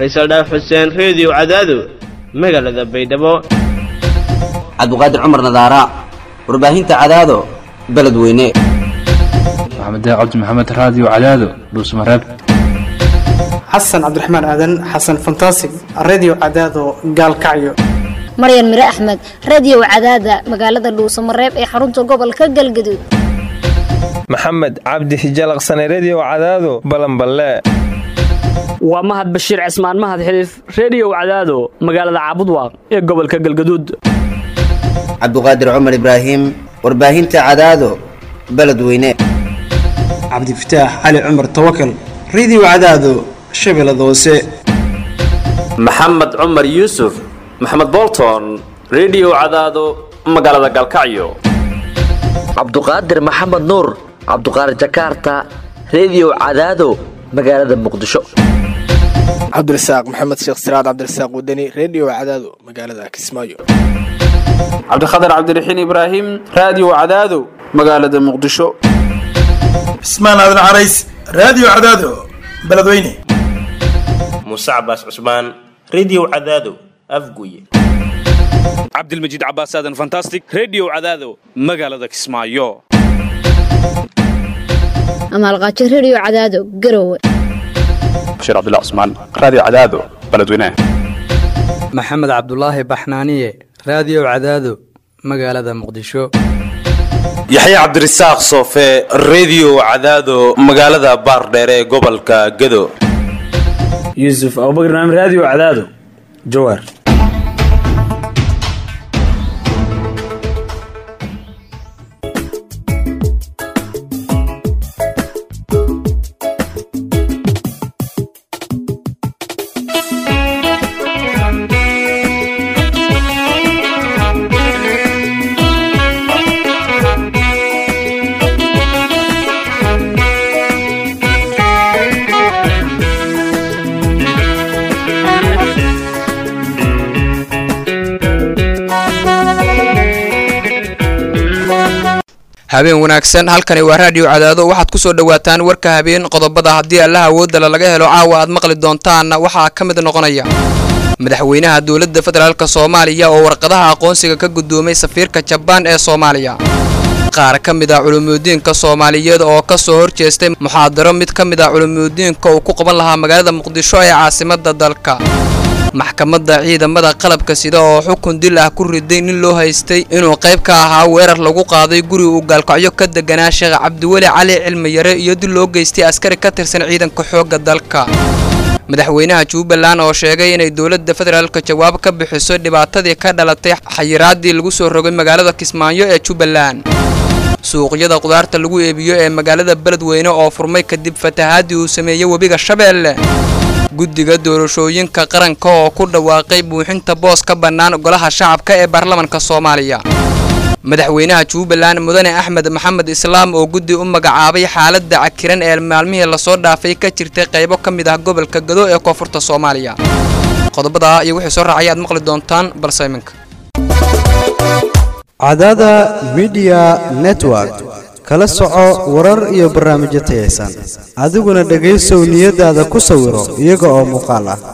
faysal dhaaf xuseen reediyo cadaado magaalada baydhabo cabduqaadir cumar nadaara warbaahinta cadaado beledweyne maxamed cabdi maxamed raadiyo cadaado dhuusmareeb xasan cabdiraxmaan aadan xasan fantasig redio cadaado gaalkacyo maryan mire axmed radio cadaada magaalada dhuusamareeb ee xarunta gobolka galgaduud maxamed cabdi hijalaqsane redio cadaado balanballe waa mahad bashiir cismaan mahad xiliif reediyo cadaado magaalada caabudwaaq ee gobolka galgaduud cabduqaadir cumar ibraahim warbaahinta cadaado beledweyne cabdifataax cali cumar tawakal redio cadaado shabeellada hoose maxamed cumar yuusuf maxamed bolton redio cadaado magaalada galkacyo cabduqaadir maxamed nuur cabduqaadir jakarta redio cadaado magaalada muqdisho cabdirasaaq maxamed sheekh siraad cabdirasaaq wadani redio cadaado magaalada kismaayo cabdikhatar cabdiraxiin ibraahim raadiyo cadaado magaalada muqdisho cismaan aadan carays raadiyo cadaado beledweyne muuse cabaas cusmaan redio cadaado afguye cabdilmajiid cabaas aadan fantastic redio cadaado magaalada kismaayo amaalqaajo redio cadaado garowe bashiir cabdilla cusmaan raadiyo cadaado beledweyne maxamed cabdulaahi baxnaaniye raadiyo cadaado magaalada muqdisho yaxya cabdirasaaq soofe redio cadaado magaalada baardheere ee gobolka gedo yuusuf abubakr naam raadiyo cadaado jawaar habeen wanaagsan halkani waa raadiyo cadaado waxaad ku soo dhowaataan warka habeen qodobada haddii allaha awoodala laga helo caawa aad maqli doontaanna waxaa ka mid noqonaya madaxweynaha dowladda federaalk soomaaliya oo warqadaha aqoonsiga ka guddoomay safiirka jabaan ee soomaaliya qaar ka mid ah culumuudiinka soomaaliyeed oo ka soo horjeestay muxaadaro mid ka mid ah culumuudiinka uu ku qaban lahaa magaalada muqdisho ee caasimadda dalka maxkamadda ciidamada qalabka sida oo xukun dil ah ku riday nin loo haystay inuu qayb ka ahaa weerar lagu qaaday guri uu gaalkacyo ka deganaa sheekh cabdiweli cali cilmiyare iyo dil loo geystay askari ka tirsan ciidanka xoogga dalka madaxweynaha jubbaland oo sheegay inay dowladda federaalka jawaab ka bixiso dhibaatadii ka dhalatay xayiraadii lagu soo rogay magaalada kismaayo ee jubbaland suuqyada qudaarta lagu eebiyo ee magaalada beledweyne oo furmay kadib fatahaadii uu sameeyey webiga shabeelle guddiga doorashooyinka qaranka oo ku dhawaaqay buuxinta boos ka bannaan golaha shacabka ee baarlamanka soomaaliya madaxweynaha jubbaland mudane axmed maxamed islaam oo guddi u magacaabay xaaladda cakiran ee maalmihii lasoo dhaafay ka jirtay qaybo ka mid ah gobolka gado ee koonfurta soomaaliya qodobadaa iyo wixii soo raacay aad maqli doontaan balse iminka cadaada midiya network kala soco warar iyo barnaamijyo tayaysan adiguna dhegaysow niyadaada ku sawiro iyaga oo muuqaal ah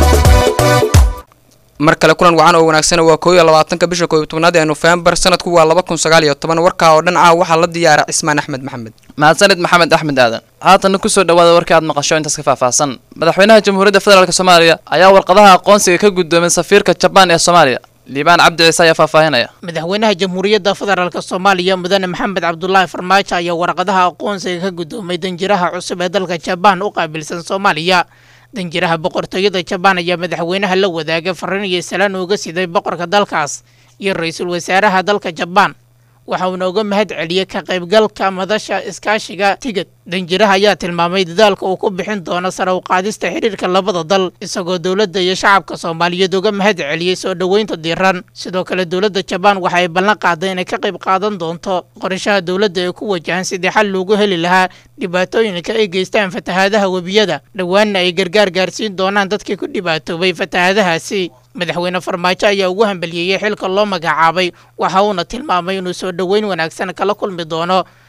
mar kale kulan wacan oo wanaagsan waa koob iyo labaatanka bisha koob iyo tobnaad ee nofembar sanadku waa laba kun sagaal iyo toban warkaa oo dhan caawa waxaa la diyaara cismaan axmed maxamed mahadsanid maxamed axmed aadan haatanna kusoo dhawaada warka aad maqasho intaas ka faahfaahsan madaxweynaha jamhuuriyadda federaalk soomaaliya ayaa warqadaha aqoonsiga ka guddoomay safiirka jabaan ee soomaaliya liibaan cabdi ciise ayaa faahfaahinaya madaxweynaha jamhuuriyadda federaalk soomaaliya mudane maxamed cabdulaahi farmaajo ayaa warqadaha aqoonsiga ka guddoomay danjiraha cusub ee dalka jabaan u qaabilsan soomaaliya danjiraha boqortooyada jabaan ayaa madaxweynaha la wadaagay fariin iyo salaan uga siday boqorka dalkaas iyo ra-iisul wasaaraha dalka jabaan waxa uuna uga mahad celiyey ka qaybgalka madasha iskaashiga tigid danjiraha ayaa tilmaamay dadaalka uu ku bixin doono sare u qaadista xidhiirka labada dal isagoo dowladda iyo shacabka soomaaliyeed uga mahad celiyey soo dhoweynta diiran sidoo kale dowladda jabaan waxa ay ballan qaaday inay ka qayb qaadan doonto qorshaha dowladda ee ku wajahan sidii xal loogu heli lahaa dhibaatooyinka ay geystaan fatahaadaha webiyada dhowaanna ay gargaar gaarsiin doonaan dadkii ku dhibaatoobay fatahaadahaasi madaxweyne farmaajo ayaa ugu hambaliyeeyey xilka loo magacaabay waxa uuna tilmaamay inuu soo dhoweyn wanaagsan kala kulmi doono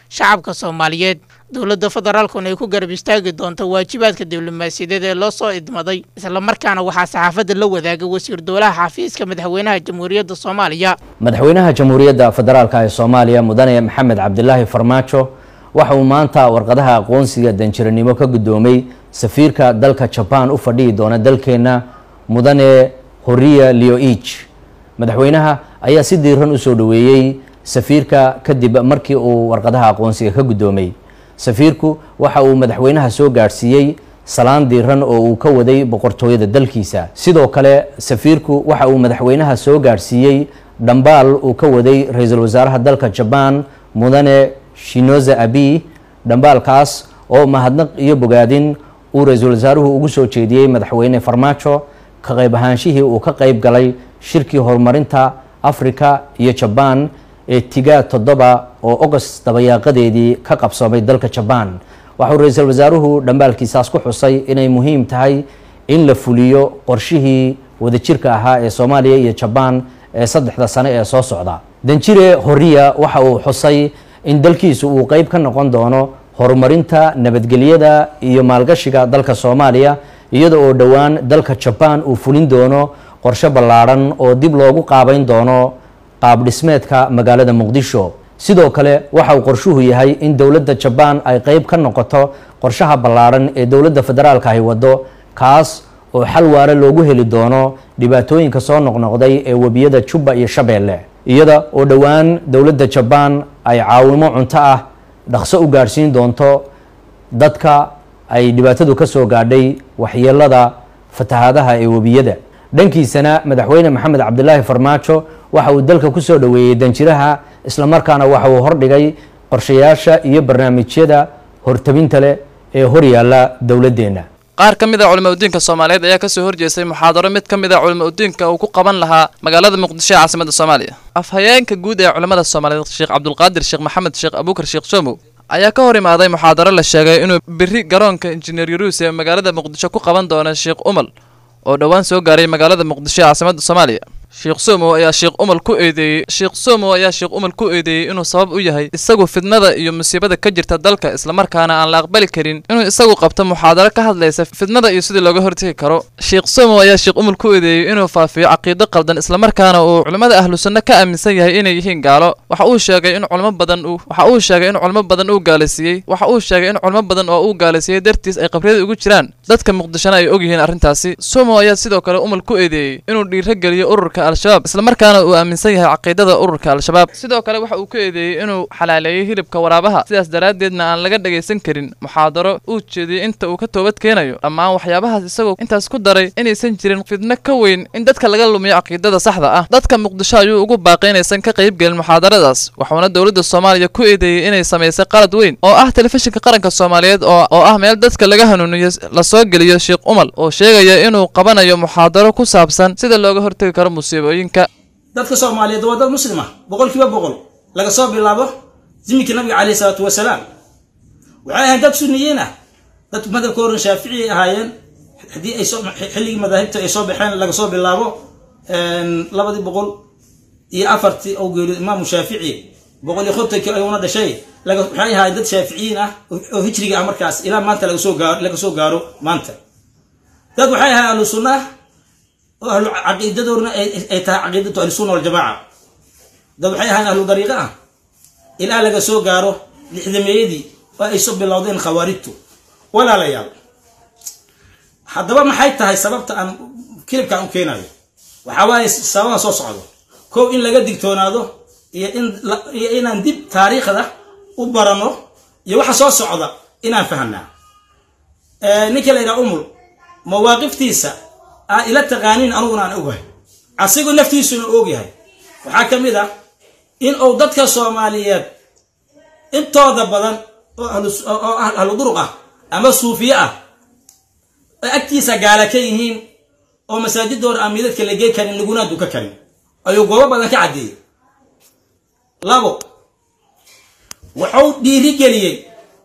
shacabka soomaaliyeed dowladda federaalkuna ay ku garab istaagi doonto waajibaadka diblomaasiyadeed ee loo soo idmaday islamarkaana waxaa saxaafadda la wadaagay wasiir dowlaha xafiiska madaxweynaha jamhuuriyadda soomaaliya madaxweynaha jamhuuriyadda federaalka ee soomaaliya mudane maxamed cabdilaahi farmaajo waxa uu maanta warqadaha aqoonsiga danjiranimo ka guddoomay safiirka dalka jabaan u fadhihi doona dalkeenna mudane horiya leoich madaxweynaha ayaa si diiran u soo dhoweeyey safiirka kadib markii uu warqadaha aqoonsiga ka guddoomay safiirku waxa uu madaxweynaha soo gaadhsiiyey salaan diiran oo uu ka waday boqortooyada dalkiisa sidoo kale safiirku waxa uu madaxweynaha soo gaadhsiiyey dhambaal uu ka waday ra-iisul wasaaraha dalka jabaan mudane shinoza abi dhambaalkaas oo mahadnaq iyo bogaadin uu ra-iisul wasaaruhu ugu soo jeediyey madaxweyne farmaajo ka qayb ahaanshihii uu ka qayb galay shirkii horumarinta afrika iyo jabaan ee tigaa toddoba oo ogost dabayaaqadeedii ka qabsoomay dalka jabaan waxauu ra-iisul wasaaruhu dhambaalkiisaas ku xusay inay muhiim tahay in la fuliyo qorshihii wadajirka ahaa ee soomaaliya iyo jabaan ee saddexda sane ee soo socda danjire horiya waxa uu xusay in dalkiisu uu qeyb ka noqon doono horumarinta nabadgelyada iyo maalgashiga dalka soomaaliya iyada oo dhowaan dalka jabaan uu fulin doono qorshe ballaadhan oo dib loogu qaabeyn doono qaab dhismeedka magaalada muqdisho sidoo kale waxa uu qorshuhu yahay in dowladda jabaan ay qeyb ka noqoto qorshaha ballaadhan ee dowladda federaalka ay waddo kaas oo xal waare loogu heli doono dhibaatooyinka soo noqnoqday ee webiyada jubba iyo shabeelle iyada oo dhowaan dowladda jabaan ay caawimo cunto ah dhaqso u gaadhsiin doonto dadka ay dhibaatadu ka soo gaadhay waxyeelada fatahaadaha ee webiyada dhankiisana madaxweyne maxamed cabdilaahi farmaajo waxa uu dalka ku soo dhoweeyey danjiraha islamarkaana waxa uu hordhigay qorshayaasha iyo barnaamijyada hortabinta leh ee horyaalla dowladdeenna qaar ka mid a culimo udiinka soomaaliyeed ayaa kasoo horjeestay muxaadaro mid ka mid a culimo udiinka uu ku qaban lahaa magaalada muqdisho ee caasimada soomaaliya afhayeenka guud ee culimmada soomaaliyeed sheekh cabdulqaadir sheekh maxamed sheekh abuukar sheekh somow ayaa ka hor imaaday muxaadaro la sheegay inuu biri garoonka injineer yaruus ee magaalada muqdisho ku qaban doono sheekh umal oo dhowaan soo gaaray magaalada muqdisho ee caasimada soomaaliya sheekh somow ayaa sheekh umal ku eedeeyey sheekh somow ayaa sheekh umal ku eedeeyey inuu sabab u yahay isagu fidnada iyo musiibada ka jirta dalka islamarkaana aan la aqbali karin inuu isagu qabto muxaadaro ka hadlaysa fidnada iyo sidii looga hortegi karo sheekh somow ayaa sheekh umal ku eedeeyey inuu faafiyo caqiido qaldan islamarkaana uu culimmada ahlu sunno ka aaminsan yahay inay yihiin gaalo waxa uu sheegay in culimo badan uu waxa uu sheegay in culimo badan uu gaalaysiiyey waxa uu sheegay in culimo badan oo uu gaalaysiiyey dartiis ay qabriyada ugu jiraan dadka muqdishona ay og yihiin arrintaasi somow ayaa sidoo kale umal ku eedeeyey inuu dhiiro geliyo ururka al-shabaab islamarkaana uu aaminsan yahay caqiidada ururka al-shabaab sidoo kale waxa uu ku eedeeyey inuu xalaaleeyey hilibka waraabaha sidaas daraaddeedna aan laga dhagaysan karin muxaadaro uu jeediyey inta uu ka toobad keenayo dhammaan waxyaabahaas isagoo intaas ku daray inaysan jirin fidno ka weyn in dadka laga lumiyo caqiidada saxda ah dadka muqdisho ayuu ugu baaqay inaysan ka qaybgelin muxaadaradaas waxuuna dowladda soomaaliya ku eedeeyey inay samaysay qalad weyn oo ah telefishinka qaranka soomaaliyeed oo ah meel dadka laga hanuuniyo lasoo geliyo sheekh umal oo sheegaya inuu qabanayo muxaadaro ku saabsan sida looga hortegi karo musiibooyinka dadka soomaaliyeed waa dad muslim ah boqol kiiba boqol laga soo bilaabo ziminkii nabiga caleyhi salaatu wasalaam waxay ahayn dad suniyiin ah dad madhabka horan shaaficiyay ahaayeen haddii ay soo xilligii madaahibta ay soo baxeen laga soo bilaabo labadii boqol iyo afartii oo geeriyo imaamu shaafici boqol iyo kontonkii ayuuna dhashay waxay ahaayeen dad shaaficiyiin ah oo hijriga ah markaas ilaa maanta laga soo gaaro laga soo gaaro maanta dad waxay ahaayeen ahlu sunna oo ahlu caqiidadoorna ay tahay caqiidatu ahlusunna waljamaaca dad waxay ahaayeen ahlu dariiqa ah ilaa laga soo gaaro lixdameeyadii oo ay soo bilowdeen khawaarijtu walaalayaal haddaba maxay tahay sababta aan kilibkaan u keenayo waxaa waaye sababaha soo socdo kow in laga digtoonaado iyo in iyo inaan dib taariikhda u barano iyo waxa soo socda inaan fahanaa ninka la yidhaha umul mawaaqiftiisa aa ila taqaaniin aniguna aan ogahay asigu naftiisuna ogyahay waxaa ka mid ah in uu dadka soomaaliyeed intooda badan oo ahlu duruq ah ama suufiye ah ay agtiisa gaala ka yihiin oo masaajidooda aan midadka la gey karin laguna duka karin ayuu goobo badan ka caddeeyey labo wuxuu dhiirigeliyey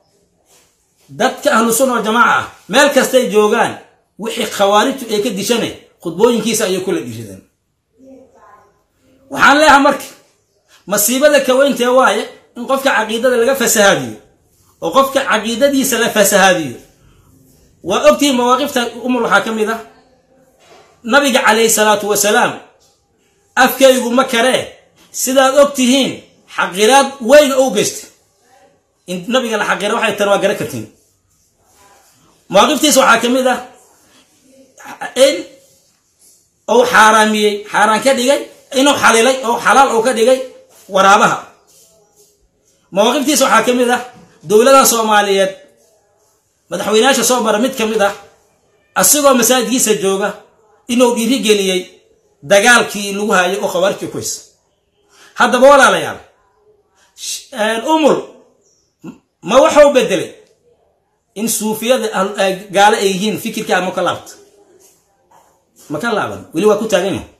dadka ahlu sunna waljamaaca ah meel kastay joogaan wixii khawaarijtu ay ka dishanay khudbooyinkiisa ayay kula dhiirideen waxaan leeyahay marka masiibada kaweyntee waaye in qofka caqiidada laga fasahaadiyo oo qofka caqiidadiisa la fasahaadiyo waa ogtihiin mawaaqifta umul waxaa ka mid ah nabiga calayhi salaatu wasalaam afkaygu ma karee sidaad og tihiin xaqiraad weyn oo u geystay in nabiga la xaqira waxay tani waa garan kartiin mawaaqiftiisa waxaa ka mid ah in uu xaaraamiyey xaaraan ka dhigay inuu xalilay oo xalaal uu ka dhigay waraabaha mawaaqiftiisa waxaa ka mid ah dowladaha soomaaliyeed madaxweynayaasha soo mara mid ka mid ah asigoo masaajidkiisa jooga inuu dhiirigeliyey dagaalkii lagu haayay oo khawaarijka kuhays haddaba walaalayaal umul ma waxau bedelay in suufiyada gaalo ay yihiin fikirka ama ka laabta ma ka laaban weli waa ku taagan yahay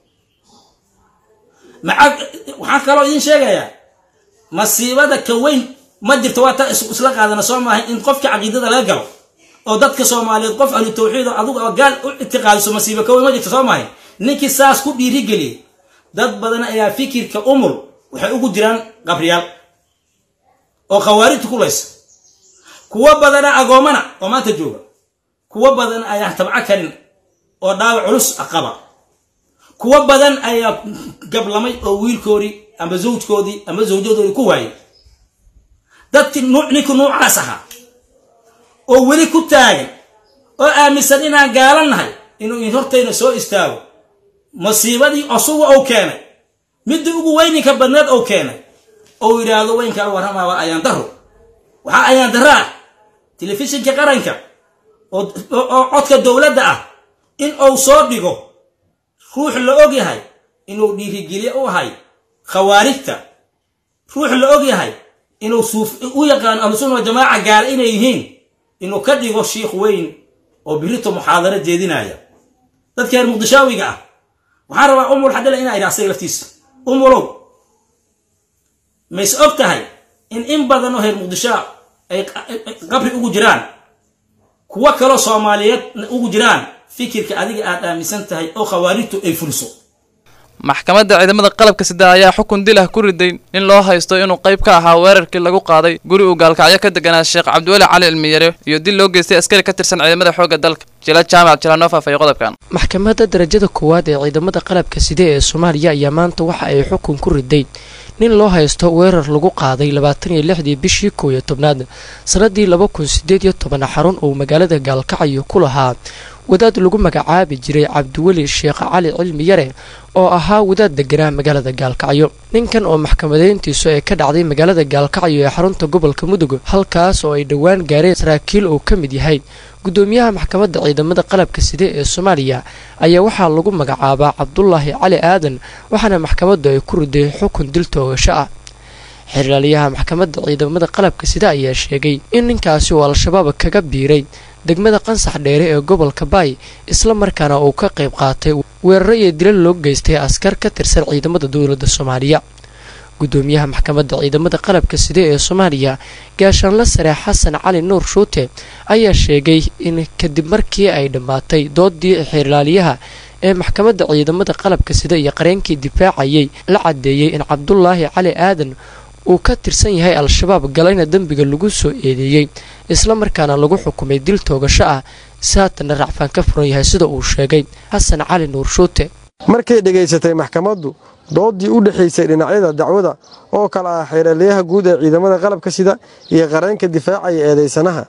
maca waxaan kaloo idiin sheegayaa masiibada ka weyn ma jirto waa ta isla qaadana soo maahay in qofka caqiidada laga galo oo dadka soomaaliyeed qof ahlu tawxiid oo adigu oo gaal u ictiqaadiso masiibo ka weyn ma jirto soo maahay ninkii saas ku dhiirigeliyey dad badan ayaa fikirka umul waxay ugu jiraan qabriyaal oo khawaarijta ku laysa kuwo badana agoomana oo maanta jooga kuwo badan ayaan tabco karin oo dhaawac culus qaba kuwo badan ayaa gablamay oo wiilkoodii ama zawjkoodii ama zawjadoodii ku waayay dadkii ninka nuucaas ahaa oo weli ku taagan oo aaminsan inaan gaalannahay inuu in hortayna soo istaago masiibadii osuga ou keenay midii ugu weyninka badneed ou keenay ou yidhaahdo weynkaa warramaa waa ayaan daro waxaa ayaan daro ah telefishinka qaranka oo codka dowladda ah in uu soo dhigo ruux la og yahay inuu dhiirigelye u ahay khawaarijta ruux la og yahay inuu u yaqaano ahlusunna wajamaaca gaala inay yihiin inuu ka dhigo shiikh weyn oo birito muxaadaro jeedinaya dadka reer muqdishaawiga ah waxaan rabaa umul xadhila inaa idha asaga laftiisa umulow mays og tahay in in badan oo reer muqdishaa ay qabri ugu jiraan kuwo kaloo soomaaliyeed ugu jiraan fikirka adiga aad aaminsan tahay oo khawaarijtu ay fuliso maxkamadda ciidamada qalabka sida ayaa xukun dilah ku riday nin loo haysto inuu qayb ka ahaa weerarkii lagu qaaday guri uu gaalkacyo ka deganaa sheekh cabdiweli cali cilmiyare iyo dil loo geystay askari ka tirsan ciidamada xoogga dalka jila jaamac jilanoo faafaya qodobkan maxkamadda darajada koowaad ee ciidamada qalabka side ee soomaaliya ayaa maanta waxa ay xukun ku riday nin loo haysto weerar lagu qaaday labaatan iyo lixdii bishii koow iyo tobnaad sanadii laba kun sideed iyo toban xarun uu magaalada gaalkacyo ku lahaa wadaad lagu magacaabi jiray cabdiweli sheekh cali cilmi yare oo ahaa wadaad deganaa magaalada gaalkacyo ninkan oo maxkamadeyntiisu ay ka dhacday magaalada gaalkacyo ee xarunta gobolka mudug halkaas oo ay dhowaan gaareen saraakiil uu ka mid yahay gudoomiyaha maxkamadda ciidamada qalabka side ee soomaaliya ayaa waxaa lagu magacaabaa cabdulaahi cali aadan waxaana maxkamaddu ay ku riday xukun dil toogasho ah xirlaaliyaha maxkamadda ciidamada qalabka side ayaa sheegay in ninkaasi uu al-shabaab kaga biiray degmada qansax dheere ee gobolka baay isla markaana uu ka qayb qaatay weeraro iyo dilal loo geystay askar ka tirsan ciidamada dowladda soomaaliya gudoomiyaha maxkamadda ciidamada qalabka side ee soomaaliya gaashaanla sare xasan cali nuur shuute ayaa sheegay in kadib markii ay dhammaatay doodii xirlaaliyaha ee maxkamadda ciidamada qalabka side iyo qareenkii difaacayay la caddeeyey in cabdulaahi cali aadan uu ka tirsan yahay al-shabaab galayna dembiga lagu soo eedeeyey isla markaana lagu xukumay dil toogasho ah saatana racfaan ka furan yahay sida uu sheegay xasan cali nuur shuute markay dhegaysatay maxkamaddu doodii u dhexaysay dhinacyada dacwada oo kale ah xeeraliyaha guud ee ciidamada qalabka sida iyo qareenka difaacaya eedaysanaha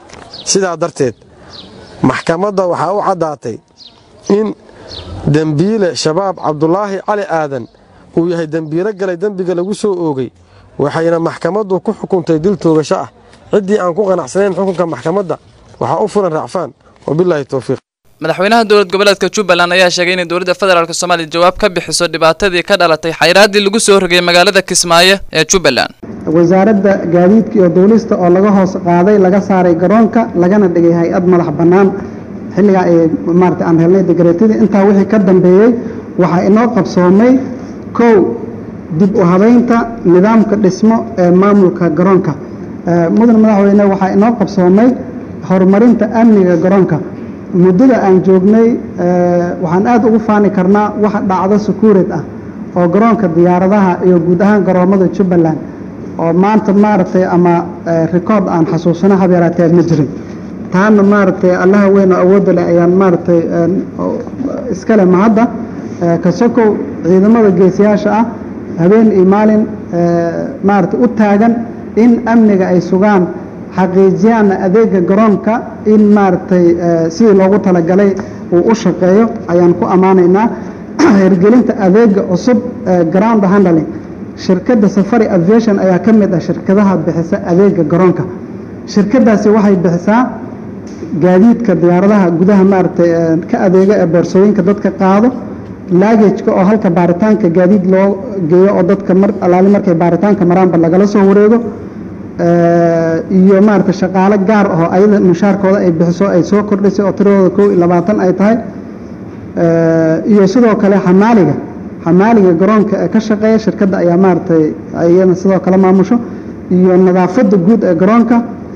sidaa darteed maxkamadda waxaa u caddaatay in dembiile shabaab cabdulaahi cali aadan uu yahay dembiilo galay dembiga lagu soo oogay waxayna maxkamaddu ku xukuntay dil toogasho ah ciddii aan ku qanacsanayn xukunka maxkamadda waxaa u furan racfaan wabilaahi towfiiq madaxweynaha dowlad goboleedka jubbaland ayaa sheegay inay dowladda federaalk soomaaliya jawaab ka bixiso dhibaatadii ka dhalatay xayraaddii lagu soo rogay magaalada kismaayo ee jubbaland wasaaradda gaadiidka iyo duulista oo laga hoos qaaday laga saaray garoonka lagana dhigay hay-ad madax bannaan xilligaa ay maarata aan helnay degreetadii intaa wixii ka dambeeyey waxaa inoo qabsoomay kow dib u habaynta nidaamka dhismo ee maamulka garoonka mudan madaxweyne waxaa inoo qabsoomay horumarinta amniga garoonka muddada aan joognay waxaan aad ugu faani karnaa wax dhacdo sukuurid ah oo garoonka diyaaradaha iyo guud ahaan garoommada jubbaland oo maanta maaragtay ama rikoord aan xasuusano habeeraatee ma jirin taana maaragtay allaha weyn oo awoodda leh ayaan maaragtay iskale mahadda kasokow ciidamada geesiyaasha ah habeen iyo maalin maaragtay u taagan in amniga ay sugaan xaqiijiyaan adeega garoonka in maaragtay sidii loogu talagalay uu u shaqeeyo ayaan ku ammaanaynaa hirgelinta adeega cusub ground handling shirkadda safari aviation ayaa ka mid ah shirkadaha bixisa adeega garoonka shirkadaasi waxay bixisaa gaadiidka diyaaradaha gudaha maaragtay ka adeega ee boorsooyinka dadka qaado laagajka oo halka baaritaanka gaadiid loo geeyo oo dadka mar alaali markay baaritaanka maraanba lagala soo wareego iyo maaragtay shaqaale gaar ahoo ayada mushaarkooda ay bixiso ay soo kordhisay oo tiradooda kow iyo labaatan ay tahay iyo sidoo kale xamaaliga xamaaliga garoonka ee ka shaqeeya shirkadda ayaa maaragtay iyana sidoo kale maamusho iyo nadaafadda guud ee garoonka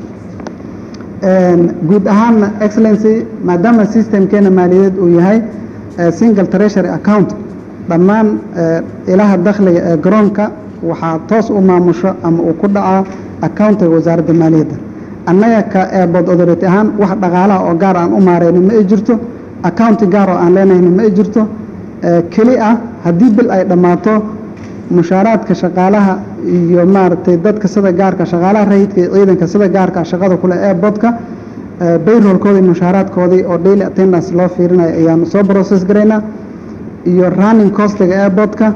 guud ahaanna excellency maadaama systemkeena maaliyadeed uu yahay single treasury account dhammaan ilaha dakhliga ee garoonka waxaa toos u maamusho ama uu ku dhacaa accountiga wasaaradda maaliyadda annaga ka airboard authority ahaan wax dhaqaalaha oo gaar aan u maarayno ma ay jirto accounti gaar oo aan leenahayna ma ay jirto keli ah haddii bil ay dhammaato mushaaraadka shaqaalaha iyo maaragtay dadka sida gaarka shaqaalaha rayidka iyo ciidanka sida gaarka shaqada kule airboardka bayroolkoodii mushaaraadkoodii oo daily attendance loo fiirinayo ayaanu soo process garaynaa iyo running costiga airboardka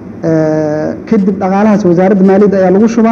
kadib dhaqaalahaas wasaaradda maaliyadda ayaa lagu shubaa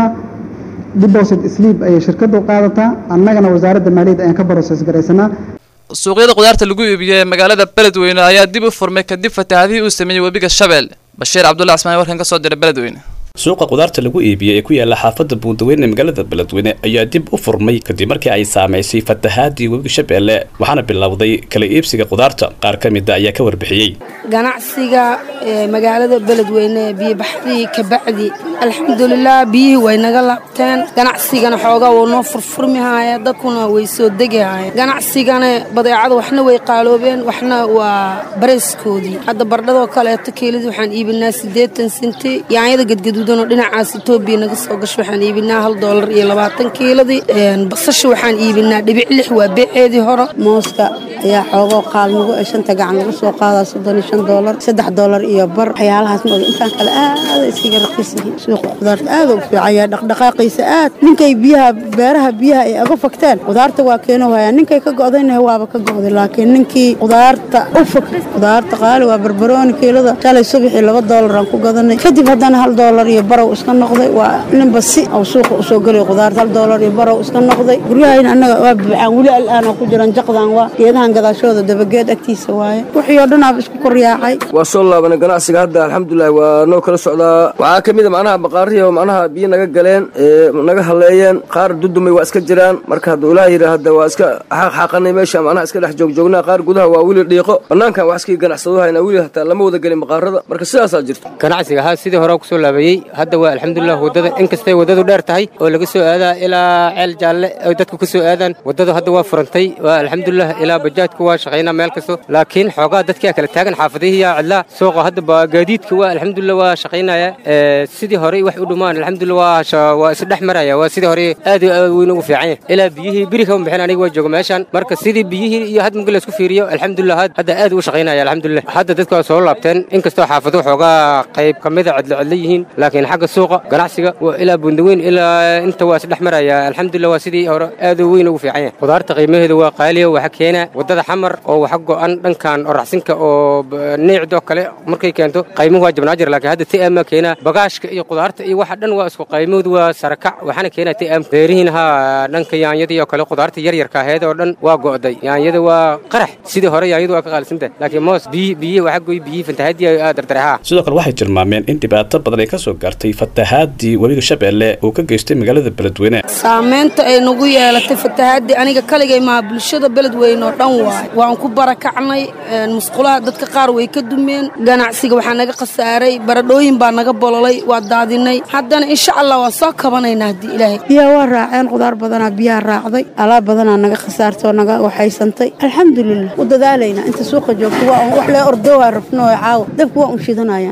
deposit sleep ayay shirkaddu qaadataa annagana wasaaradda maaliyadda ayaan ka process garaysanaa suuqyada khudaarta lagu iibiyo ee magaalada beledweyne ayaa dib u furmay kadib fatahaadihii uu sameeyey webiga shabeelle bashiir cabdulla asmaan warkan ka soo diray beledweyne suuqa khudaarta lagu iibiyey ee ku yaala xaafadda buundaweyne ee magaalada beledweyne ayaa dib u furmay kadib markii ay saamaysay fatahaadii webiga shabeelle waxaana bilowday kala iibsiga khudaarta qaar ka mida ayaa ka warbixiyey ganacsiga magaalada beledweyne biyobaxdii kabacdi alxamdulilah biyihii way naga laabteen ganacsigana xoogaa wuu noo furfurmihaaya dadkuna way soo degahaaya ganacsigana badeecada waxna way qaaloobeen waxna waa barayskoodii hadda bardhadoo kaleeto keelidii waxaan iibinaa siddeetan senti yaanyada gadgaduudanoo dhinacaas etoobiya naga soo gasho waxaan iibinaa hal doolar iyo labaatan kiiladii basasha waxaan iibinaa dhibic lix waa beeceedii hore mooska ayaa xoogoo qaalmigo ee shanta gacan lagu soo qaadaa soddon iyo shan doolar saddex doolar iyo bar waxyaalahaas ma intaan kale aada iskaga raqiis yihiin suuqa khudaarta aada u fiican yahay dhaqdhaqaaqiisa aad ninkay biyaha beeraha biyaha ay aga fogteen khudaarta waa keeno haya ninkay ka go'dayna waaba ka go'day laakiin ninkii khudaarta u fog khudaarta qaali waa barbarooni kiilada shalay subaxii laba doolar aan ku gadanay kadib haddana hal doolar iyo barow iska noqday waa ninba si oo suuqa usoo gelay khudaarta hal doolar iyo barow iska noqday guryahayna annaga waa bibcaan weli al'aan oo ku jiran jaqdan waa geedahan gadaashooda dabageed agtiisa waaye wixii oo dhan aaba isku koryaacay waa soo laabanay ganacsiga hadda alxamdulilah waa noo kala socdaa waxaa ka mid a macnaha baqaarihi oo macnaha biyo naga galeen naga haleeyeen qaar dudumay waa iska jiraan marka hadduu ilaah yidhi hadda waa iska xaaqxaaqanay meesha macnaha iska dhex joogjoognaa qaar gudaha waa weli dhiiqo bannaankan wax iskii ganacsado haynaa weli hataa lama wada gelin baqaarada marka sidaasaa jirta ganacsiga ha sidii hore kusoo laabayey hadda waa alxamdulilah wadada inkastay wadadu dheer tahay oo laga soo aadaa ilaa ceel jaalle ay dadku ka soo aadaan wadadu hadda waa furantay waa alxamdulilah ilaa bajaajka waa shaqaynaa meel kasto laakiin xoogaa dadkaa kala taagan xaafadihii yaa cidlaa suuqa hadda ba gaadiidka waa alxamdulilah waa shaqaynaya sidii hore wax u dhumaan alxamdulilah waa waa isdhex maraya waa sidii hore aad weyn ugu fiican yahay ilaa biyihii biri kama bixin aniga waa jooga meeshan marka sidii biyihii iyo had marka laisku fiiriyo alxamdulilah hadda aad u shaqaynaya alxamdulilah hadda dadku waa soo laabteen inkastoo xaafado xoogaa qayb ka mida cidlo cidlo yihiin laakiin xagga suuqa ganacsiga waa ilaa bundaweyn ilaa inta waa isdhex maraya alxamdulilah waa sidii hore aad weyn ugu fiican yahay khudaarta qiimaheeda waa qaaliya waxa keena wadada xamar oo waxa go'an dhankan oraxsinka oo neecdoo kale markay keento qaymuhu waa jabnaa jira laakiin hadda ti'aama keena bagaashka iyo khudaarta iyo waxa dhan waa isku qaymahoodu waa sarakac waxaana keena ti'aam beerihiin ha dhanka yaanyadii oo kale khudaarta yaryarka aheed oo dhan waa go'day yaanyada waa qarax sidii hore yaanyadu waa ka qaalisantahay laakiin moos biyi biyi waxa goy biyi fantahadii aa dardarehaa sidoo kale waxay tilmaameen in dhibaato badan ay ka soo gaartay fatahaadii webiga shabeelle uu ka geystay magaalada beledweyne saamaynta ay nagu yeelatay fatahaadii aniga kaligay maha bulshada beledweyne oo dhan waay waan ku barakacnay musqulaha dadka qaar way ka dumeen ganacsiga waxaa naga khasaaray baradhooyin baa naga bololay waa daadinay haddana insha allah waan soo kabanaynaa haddii ilaahay biyaha waa raaceen khudaar badanaa biyaha raacday alaab badanaa naga khasaartay oo naga waxaysantay alxamdulilah u dadaalaynaa inta suuqa joogto waa wax lee ordowaa rabno oo caawa dabku waa un shidanayaan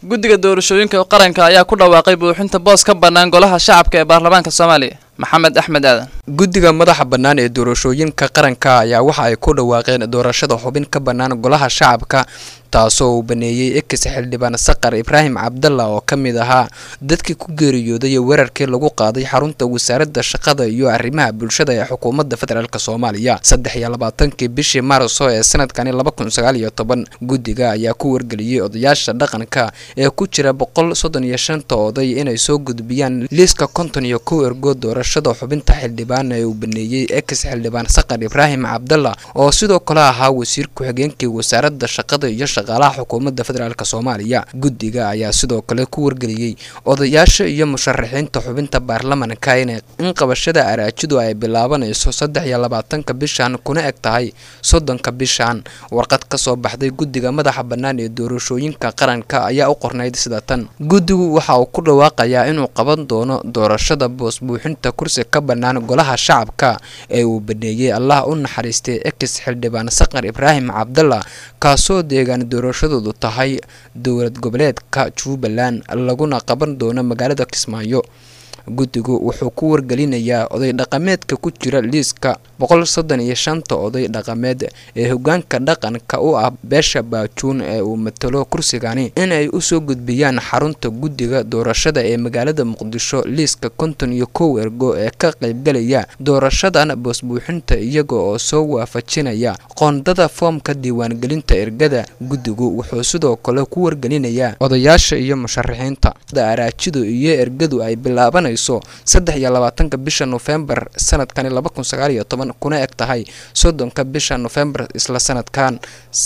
guddiga doorashooyinka qaranka ayaa ku dhawaaqay buuxinta boos ka bannaan golaha shacabka ee baarlamaanka soomaaliya maxamed axmed aadan guddiga madaxa bannaan ee doorashooyinka qaranka ayaa waxa ay ku dhawaaqeen doorashada xubin ka bannaan golaha shacabka taasoo uu baneeyey ekis xildhibaan saqar ibraahim cabdalla oo ka mid ahaa dadkii ku geeriyooday weerarkii lagu qaaday xarunta wasaaradda shaqada iyo arrimaha bulshada ee xukuumadda federaalk soomaaliya saddex iyo labaatankii bishii maarso ee sanadkani laba kun sagaal iyo toban guddiga ayaa ku wargeliyey odayaasha dhaqanka ee ku jira boqol soddon iyo shanta oday inay soo gudbiyaan liiska konton iyo kow ergo doorashada xubinta xildhibaan ee uu baneeyey ekis xildhibaan saqar ibraahim cabdalla oo sidoo kale ahaa wasiir ku-xigeenkii wasaaradda shaqada iyo shaqaalaha xukuumadda federaalk soomaaliya guddiga ayaa sidoo kale ku wargeliyey odayaasha iyo musharaxiinta xubinta baarlamanka in in qabashada araajidu ay bilaabanayso saddex iyo labaatanka bishan kuna eg tahay soddonka bishan warqad ka soo baxday guddiga madaxa bannaan ee doorashooyinka qaranka ayaa u qornayd sida tan guddigu waxa uu ku dhawaaqayaa inuu qaban doono doorashada boos buuxinta kursi ka bannaan golaha shacabka ee uu baneeyey allah u naxariistay ekis xildhibaan saqar ibraahim cabdalla kaasoo deegaan doorashadoodu tahay dowlad goboleedka jubbaland laguna qaban doono magaalada kismaayo guddigu wuxuu ku wargelinayaa oday dhaqameedka ku jira liiska boqol soddon iyo shanta oday dhaqameed ee hogaanka dhaqanka u ah beesha baajuun ee uu matalo kursigani inay usoo gudbiyaan xarunta guddiga doorashada ee magaalada muqdisho liiska konton iyo kow ergo ee ka qaybgalaya doorashadan boosbuuxinta iyaga oo soo waafajinaya qoondada foomka diiwaangelinta ergada guddigu wuxuu sidoo kale ku wargelinayaa odayaasha iyo musharaxiinta araajidu iyo ergadu ay bilaabanayso saddex iyo labaatanka bisha nofembar sanadkani laba kun sagaal iyo toban kuna eg tahay soddonka bisha nofembar isla sanadkan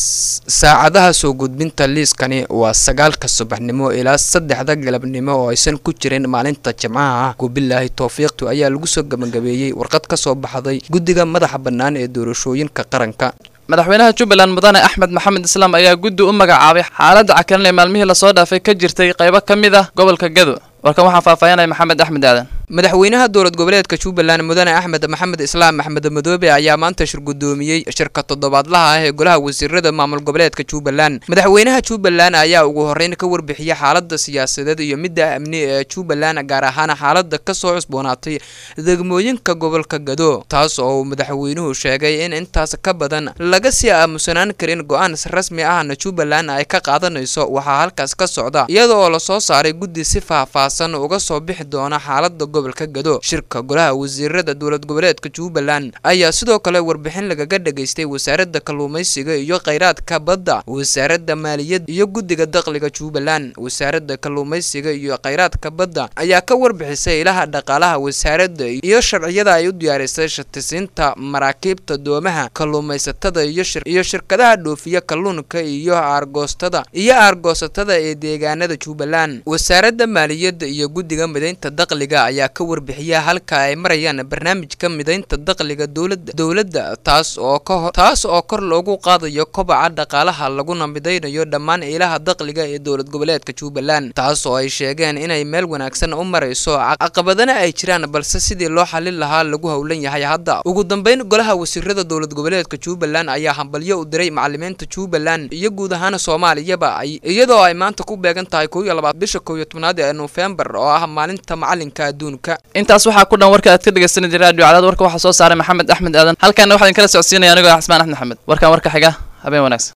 saacadaha soo gudbinta liiskani waa sagaalka subaxnimo ilaa saddexda galabnimo oo aysan ku jirin maalinta jimcaha ah kubilaahi towfiiqtu ayaa lagu soo gabagabeeyey warqad ka soo baxday guddiga madaxa bannaan ee doorashooyinka qaranka madaxweynaha jubbaland mudane axmed maxamed islaam ayaa guddi u magacaabay xaaladda cakalan ee maalmihii lasoo dhaafay ka jirtay qaybo ka mid ah gobolka gado warkan waxaa faahfaahinaya maxamed axmed aadan madaxweynaha dowlad goboleedka jubbaland mudane axmed maxamed islaam axmed madoobe ayaa maanta shir gudoomiyey shirka toddobaadlaha ah ee golaha wasiirada maamul goboleedka jubbaland madaxweynaha jubbaland ayaa ugu horreyn ka warbixiyey xaalada siyaasadeed iyo midda amni ee jubbaland gaar ahaan xaalada kasoo cusboonaatay degmooyinka gobolka gado taas oo uu madaxweynuhu sheegay in intaas ka badan laga sii aamusanaan karin go-aan rasmi ahna jubbaland ay ka qaadanayso waxaa halkaas ka socda iyada oo lasoo saaray guddi si faahfaahsan uga soo bixi doona xaalada gobolka gado shirka golaha wasiirada dowlad goboleedka jubbaland ayaa sidoo kale warbixin lagaga dhageystay wasaaradda kalluumaysiga iyo kheyraadka badda wasaaradda maaliyadda iyo guddiga dakhliga jubbaland wasaaradda kalluumaysiga iyo kheyraadka badda ayaa ka warbixisay ilaha dhaqaalaha wasaaradda iyo sharciyada ay u diyaarisay shatisiinta maraakiibta doomaha kalluumaysatada iyo shirkadaha dhoofiya kalluunka iyo aargoostada iyo aargoosatada ee deegaanada jubbaland wasaaradda maaliyadda iyo guddiga midaynta dakhliga ayaa ka warbixiya halka ay marayaan barnaamijka midaynta dakhliga dowladda dowladda taas oo ka taas oo kor loogu qaadayo kobaca dhaqaalaha laguna midaynayo dhammaan ilaha dakhliga ee dowlad goboleedka jubbaland taas oo ay sheegeen inay meel wanaagsan u marayso caqabadana ay jiraan balse sidii loo xalin lahaa lagu howlan yahay hadda ugu dambeyn golaha wasiirada dowlad goboleedka jubbaland ayaa hambalyo u diray macalimiinta jubbaland iyo guud ahaan soomaaliyaba ay iyadoo ay maanta ku beegan tahay kow iyo labaad bisha kow iyo tobnaad ee nofembar oo ah maalinta macalinka adduunka intaas waxaa ku dhan warka aad ka dhegeysanaysa raadiyo cadaad warka waxaa soo saaray maxamed axmed aadan halkaana waxaa idin kala socodsiinaya anigoo ah xasmaan axmed maxamed warkan warka xiga habeen wanaagsan